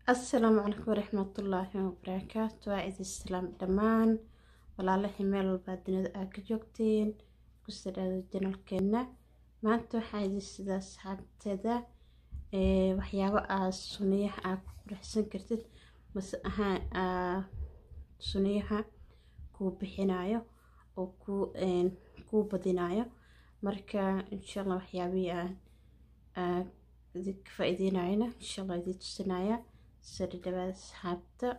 asalaamu calaykum waraxmatullaahi wabarakaatu waa idin salaam dhammaan walaalahii meel walbaa dunida aa ka joogteen kusoo dhaada janalkeena maanta waxaa idin sidaa asxaabteeda waxyaabo aa suniyaha aa ku quruxsan kartid mase ahaan suniyaha kuu bixinayo oo kuu badinayo marka insha allah waxyaabihii aan idinka faa-iideynayana insha allah idin tusinaya soo dhadhawaada asxaabta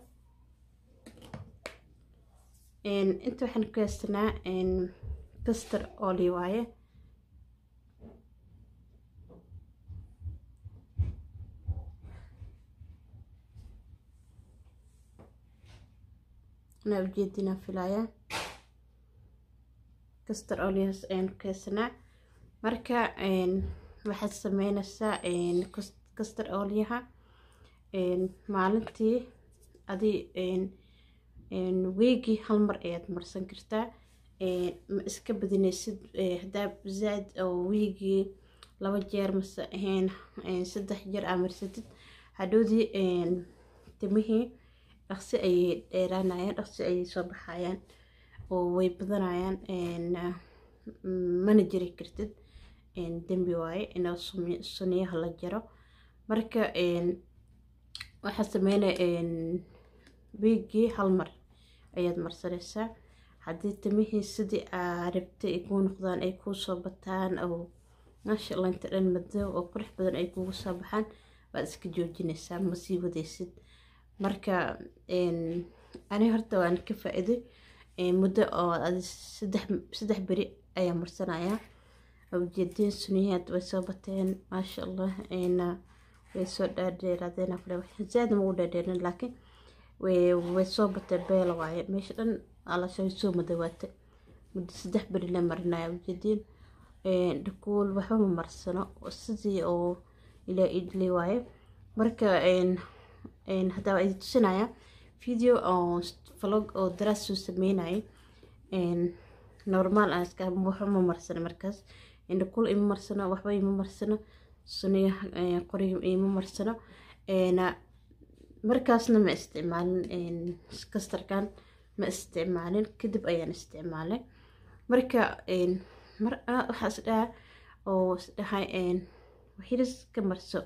inta waxaan ku haystanaa castor oli waaye anaa ujeedinaa filaya castor olias ayaan ku haysanaa marka waxaad sameynaysaa castor oliyaha maalintii adi weegii hal mar ayaad marsan kartaa ma iska badinaysid hadaa zaaid oo weegii laba jeer mase ahayn saddex jeer aa marsatid hadhowdii timihii dhaqsi ayay dheeraanayaan dhaqsi ayay soo baxayaan oo way badanayaan mana jiri kartid dembi waaye inaa suniyaha la jaro marka waxaa sameynaya wiigii hal mar ayaad marsanaysaa haddii timihii sidii aa rabtay ay kuu noqdaan ay kuu soo bataan oo maasha allah inta dhan madow oo qurux badan ay kugu soo baxaan waad iska joojinaysaa ma sii wadaysid marka ani horta waan ka faa-iday muddo oo adi saddex saddex beri ayaa marsanayaa ujeediin suniyaad way soo bateen maasha allah way soo dhaadheeraadeen kale zaad ma u dhaadheerin laakiin way soo batay beela waaye meesha dhan alasha way soo madawaatay muddo saddex beri la marinaya ujeediin dhakuul waxba ma marsano sidii oo ilaa idli waaye marka haddaa waa idin tusinaya video oo vlog oo daraas soo sameynayay normaal aan iska waxba ma marsano markaas dhakuul ima marsano waxba ima marsano suniyaha qoriga ima marsano markaasna ma isticmaalin kastarkan ma isticmaalin kadib ayaan isticmaalay marka mar waxaa isdhaha oo isdhahay waxiris ka marso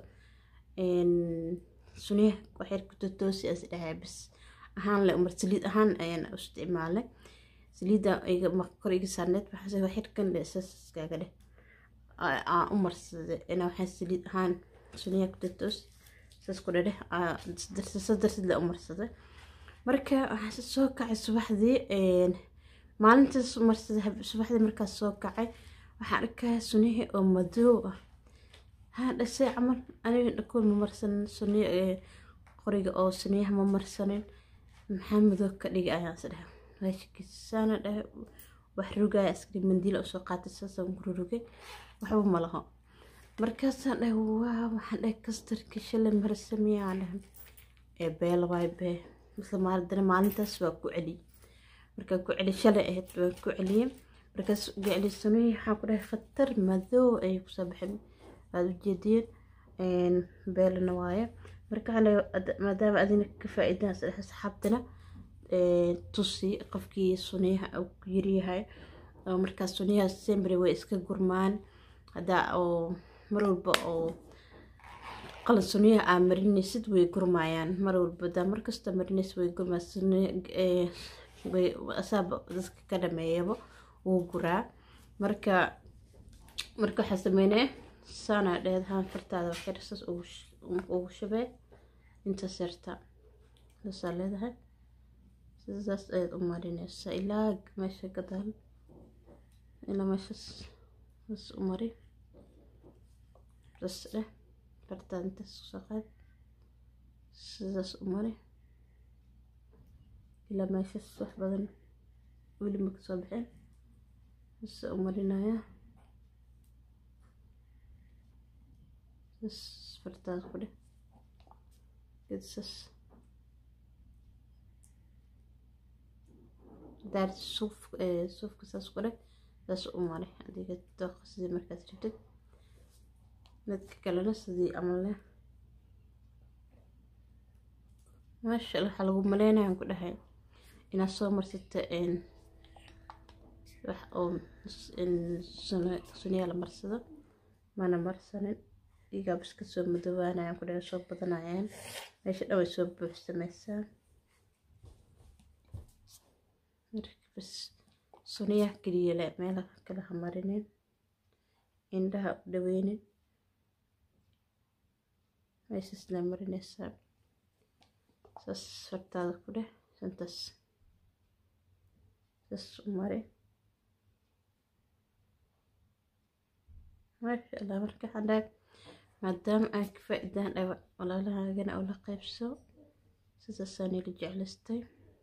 suniyaha waxyar kutotoosi isdhahay bas ahaan le umar saliid ahaan ayaan isticmaalay saliidda kor iga saarneed waxaase waxyarkan le isaas iskaaga dheh aan u marsaday inaa waxaa saliid ahaan suniya kutatoos saas ku dhadheh darsid la u marsaday marka waxaa soo kacay subaxdii maalintaas marsaday subaxdii markaas soo kacay waxaan arkaya sunihii oo madow ah haa dhasay camal aniga dhakool ma marsanin suniya qoriga oo suniyaha ma marsanin maxaa madow ka dhigi ayaan is dhahay waashikisaana dhahay wax rugaya askari mandiila usoo qaatay saasaan ku rurugay waxba ma laho markaasaan dhahay waa waxaan dhahay kastarka shalay marsamiyaan dhahay ee beela waay bee misle maalidana maalintaas waa ku celiyey markaa ku celi shalay ahayd waa ku celiyey markaas uga celisanay waxaan ku dhahay khatar madow ayay kusoo baxeen waad ujeediyeen beelana waaye marka maadaama adina ka faa-iidaan asxaabtana tusi qofkii suniyaha uu ku yaryahay oo markaas suniyaha sembre way iska gurmaan haddaa oo mar walba oo qalin suniyaha aa marinaysid way gurmayaan mar walba hadaa markasta marinaysid way gurmaa asaaba dadka ka dhameeyaba wuu guraa marka marka waxaa sameynaya saanaa dheedahaan fartaada waxyar saas ugu shabee intaas yarta saasaa leedahay sidaas ayaad u marinaysaa ilaa meesha gadaal ilaa meeshaas saas u mari bas dheh fartaada intaas kusoo qaad sidaas u mari ilaa meeshaas wax badan weli ma kasoo baxeen sasa u marinaya sas fartaada ku dheh gedsaas daar suuf suufka saas ku dheh saas u mari adiga dooqa sidii markaad rabtid midka kalena sidii camal leh maasha allah waxaa lagu maleynayaan ku dhahay inaad soo marsata wax oo suniya la marsado mana marsanin igaa bas ka soo madoobaanayaan ku dhahay soo badanayaan meesha dhan way soo buuxsamaysaa bas suniyaha keliya le meelaha kale ha marinin indhaha u dhaweynin meeshaas la marinaysaa saas fartaada ku dheh santaas saas u mari maasha allah marka xandhaag maadaama aan ka faa-idaan dhaba walaalahaagana oo la qaybso sidaasaan ila jeclaystay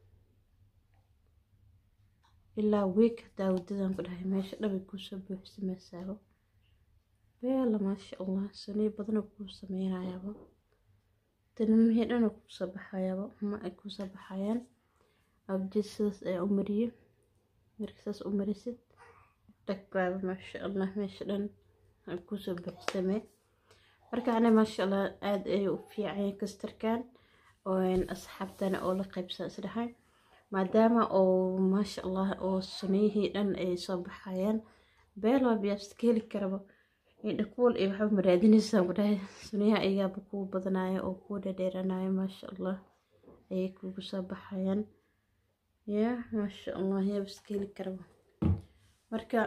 ilaa week hadaa wadadan ku dhahay meesha dhabay kuusoo buuxsamaysaaba beela maasha allah saniyo badanoo kuu sameynayaaba tanmihii dhanoo kuusoo baxayaaba ma ay kuusoo baxayaan abjid sidaas ayaa u mariye marka saas u marisid dhagbaaba maasha allah meesha dhan kuusoo buuxsamee marka ana maasha allah aada ay u fiicanya kastarkan asxaabtana oo la qaybsan isdhahay maadaama oo maasha allah oo suniyihii dhan ay soo baxayaan beeloo biyaabsid ka heli karaba indhakuul iyo waxba maraadinaysaa ku dhahay suniyaha ayaaba kuu badanaya oo kuu dhadheeranaya maasha allah ayay kugu soo baxayaan ya maasha allah yaabis ka heli karaba marka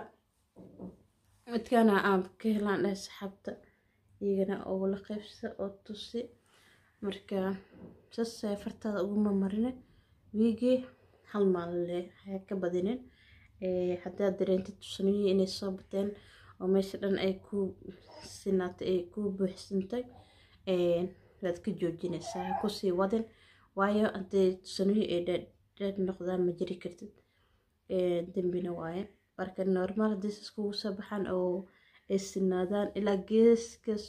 midkaana aan ka helaan dhahay saxaabta iyagana oo la qaybsa oo tusi marka saas fartaada uguma marine wiigii hal maalinle haya ka badinin haddaad dareentid suniyihii inay soo bateen oo meesha dhan ay ku sinaatay ay ku buuxsantay waad ka joojinaysaa ha kusii wadin waayo haddii suniyihii ay dheer noqdaan ma jiri kartid dembina waaye marka normaal haddii sas kugu soo baxaan oo ay sinaadaan ilaa geeskas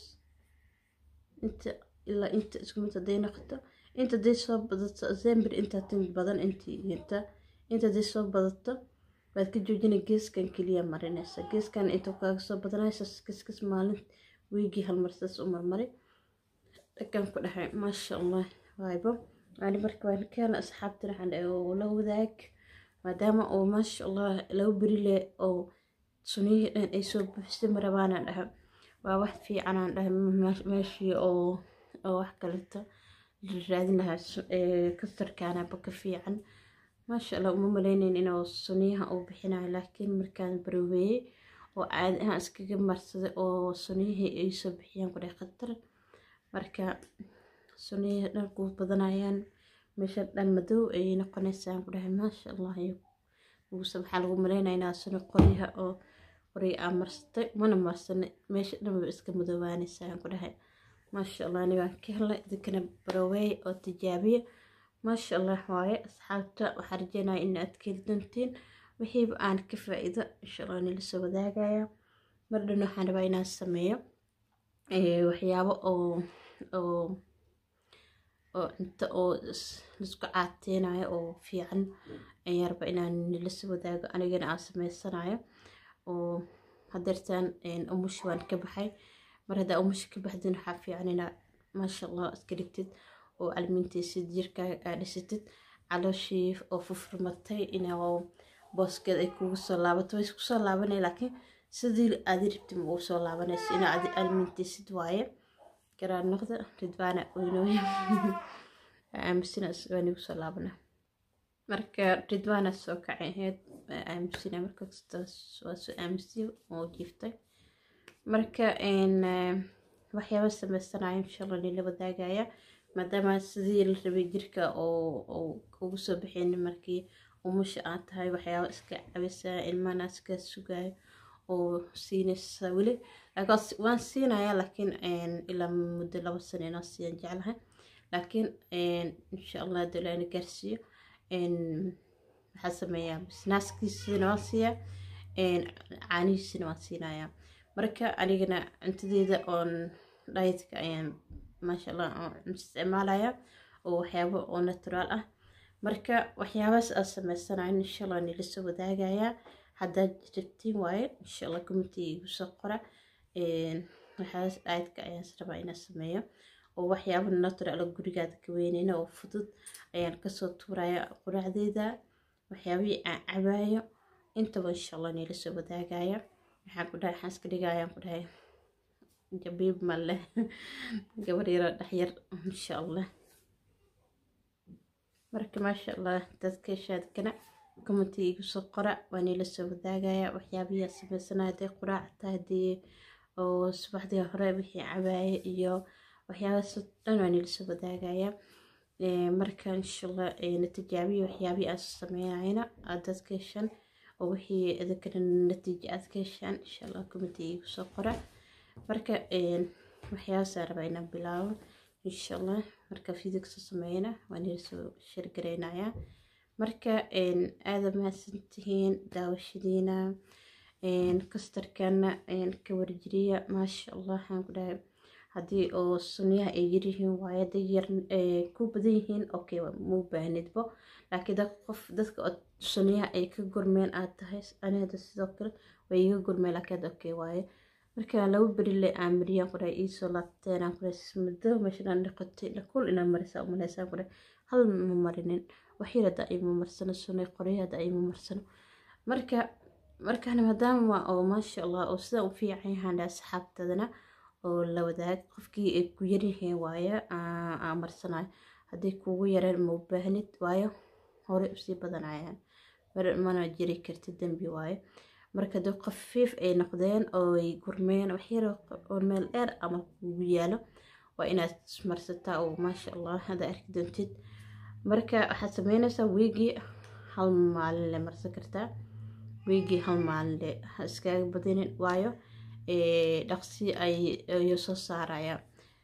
inta ilaa inta isku mid hadday noqoto inta hadday soo badato zembir intaa tin badan intii inta inta hadday soo badato waad ka joojinay geeskan keliya marinaysa geeskan intuu kaaga soo badanaysa kaskas maalin wiigii hal mar saas u marmari dhagan ku dhahay maasha allah waaybo ani marka waan keena asxaabtina waxaan dhahay oo la wadaag maadaama oo maasha allah laba beri le oo suniyihii dhan ay soo buuxsami rabaanaan dhahay waa wax fiicanaan dhahay meeshii oo oo wax kaleto raadin lahaa kastarkaanaba ka fiican maasha allah uma maleyneyn inuu suniyaha uu bixinayo laakiin markaan barweeyey oo caadi ahaan iskaga marsaday oo suniyihii ay soo bixiyaan ku dhahay khatar marka suniyihii dhan ku badanayaan meesha dhan madow ayay noqonaysaan ku dhahay maasha allah uguse waxaa lagu maleynaya inaa suni qoryaha oo qorya aa marsatay mana marsana meesha dhanba iska madoobaanaysaan ku dhahay maasha allah ani waan ka helay idinkana baroweey oo tijaabiya maasha allah waaye asxaabta waxaa rajeynaya in aad ka heli doontiin wixiiba aan ka faa-iido insha allah nila soo wadaagaya mar dhan waxaan rabaa inaan sameeyo waxyaabo oo oo oo cunto oo laisku caateynayo oo fiican ayaan rabaa inaan nila soo wadaago anigana aan sameysanayo oo hadeertaan umushi waan ka baxay mar haddaa umushi ka baxdin waxaa fiican inaa maasha allah iska dhigtid oo almintaysid jirkaaga aa dhisatid calooshii oo fufurmatay inaa booskeed ay kugu soo laabato way isku soo laabanay laakiin sidii aadi rabti ma ugu soo laabanayso inaa adi almintaysid waaye garaan noqda ridbaana oynooya aamusina waan igu soo laabana marka ridbaana soo kacay ahayd aamusina marka waa soo aamusiya oo jiiftay marka waxyaaba sameysanayo insha allah nila wadaagaya maadaama sidii la rabay jirka oo ugu soo bixin markii umusha aad tahay waxyaaba iska cabisaa ilmana iska sugayo oo siinaysa weli waan siinaya laakiin ilaa muddo laba sano inaa siiyan jeclahay laakiin insha allah dolaana gaarsiiyo waxaa sameeyaa bisnaaskiisina waan siiyaa caanihiisina waan siinayaa marka anigana cuntadeeda oon dhaytka ayaan maasha allah isticmaalaya oo waxyaabo oo naturaal ah marka waxyaabahaas aad sameysanayo insha allah nila soo wadaagayaa haddaad rabtiin waaye insha allah community igu soo qora waxyaabas dhaytka ayaan rabaa inaan sameeyo oo waxyaaba natural gurigaada ka weyneyna oo fudud ayaan kasoo tuuraya quraacdeeda waxyaabihii aan cabaayo intaba insha allah niila soo wadaagaya waxaan ku dhahay waxaan iska dhigayaan ku dhahay jabiib male gabar yaroo dhexyar insha allah marka maasha allah dadka shaadkana commenti igu soo qora waa niila soo wadaagaya waxyaabihii aan sameysana hadday quraac tahay haddii oo subaxdii hore wixii cabaaye iyo waxyaabahaas dhan waa niila soo wadaagaya marka insha allah natijaabiyi waxyaabihii aan sameynayna aad dadka heshaan oo wixii idinkana natiijo aad ka heshaan insha allah commenti igu soo qora marka waxyaabahaasa rabaa inaan bilaabo insha allah marka video kasoo sameeyana waa niila soo sheergareynayaa marka aada mahadsantihiin daawashadiina kastarkana ka warjiriya maasha allah waxaan ku dhahay haddii oo sunyaha ay yaryihiin waaye hadday yar ku badan yihiin okay muu baahnidbo laakiin dad qof dadka oo sunyaha ay ka gurmeen aad tahay ani hadda sidoo kale way iga gurmeen laakiin hadda okay waaye marka laba beri le aan mariyaan ku dhahay iisoo laabteen aan ku dhahay muddo meeshan aan dhiqatay dhakul inaan marisaa umaleysaan ku dhahay hal ma marinin waxyar hadda ayma marsano sunay qoryo hadda ayma marsano marka markaan maadaama oo maasha allah oo sida u fiican yahaan dhahay asxaabtadana oo la wadaag qofkii ay ku yaryihiin waaye aan marsanayo haddii kugu yareen ma u baahnid waayo horey usii badanayaan mana jiri kartid dembi waaye marka dee khafiif ay noqdeen oo ay gurmeen waxyar oo meel dheer ama kugu yaalo waa inaad marsataa oo maasha allah hadda arki doontid marka waxaad sameynaysaa wiigii hal maalin le marsan kartaa wiigii hal maalin le ha iskaaga badinin waayo dhaqsi ayuu soo saaraya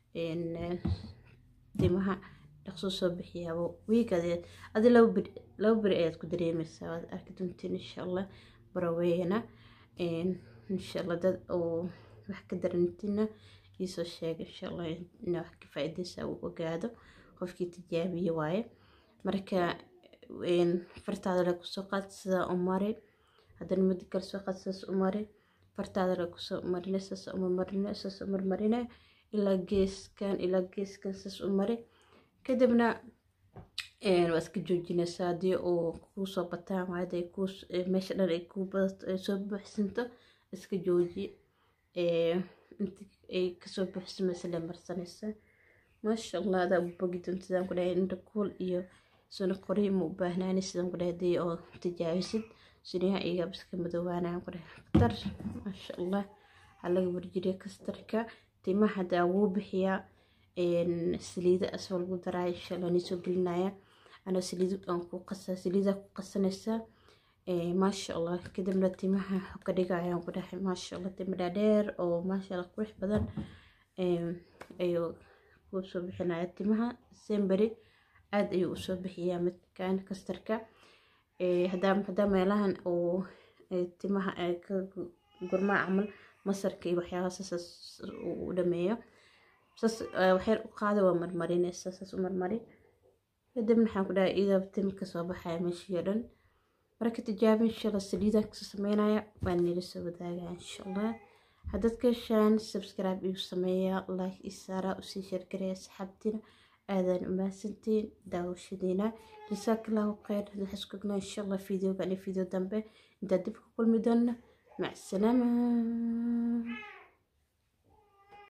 timaha dhaqsuu soo bixiyaabo wiigadeed adi laba beri ayaad ku dareemaysaa waad arki doontiin insha allah baraweyna insha allah dad oo wax ka darantina iisoo sheega insha allah ina wax ka faa-ideysa uu ogaado qofkii tijaabiye waaye marka fartaada le kusoo qaad sidaa u mari haddana muddo kale soo qaad sidaas u mari fartaada le kusoo marine saas uma marine saas u marmarine ilaa geeskan ilaa geeskan saas u mari kadibna waa iska joojinaysaa haddii uu kuu soo bataan waayo haday kuu meesha dhan ay kuu badato ay soo buuxsanto iska jooji inta ay kasoo buuxsamaysa le marsanaysa maasha allah adaa u bogi doonta sidaan ku dhahay indha kuul iyo suna qori ma u baahnaani sidaan ku dhahay haddii oo tijaabisid sunyaha iyagaa iska madoobaanayaan ku dhahay khatar maasha allah waxaa laga warjiriya kastarka timaha haddaa wuu bixiyaa saliida asoo lagu daraayo insha allah nii soo gelinaya anaa saliid aan ku qasaa saliidaa ku qasanaysaa maasha allah kadibna timaha ka dhigayaan ku dhahay maasha allah timo dhaadheer oo maasha allah qurux badan ayuu ku soo bixinaya timaha semberi aada ayuu usoo bixiyaa midkan kastarka hadaa meelahan uu timaha ka gurmaa camal masarka iyo waxyaabaha saas u dhameeyo saas waxyar u qaada waa marmarinaysa saas u marmari kadibna waxaan ku dhahay iyadoo tim kasoo baxaya meeshii oo dhan marka tijaabi insha allah saliidaan kasoo sameynaya waan nila soo wadaagaya insha allah haddaad ka heshaan subscribe igu sameeya like isaara usii sheergaraya asxaabtiina aadaan u mahadsantiin daawashadiina jasaakallahu khayr waxaan isku ognaa insha allah videogan iyo video dambe intaa dib ku kulmi doona mac salaama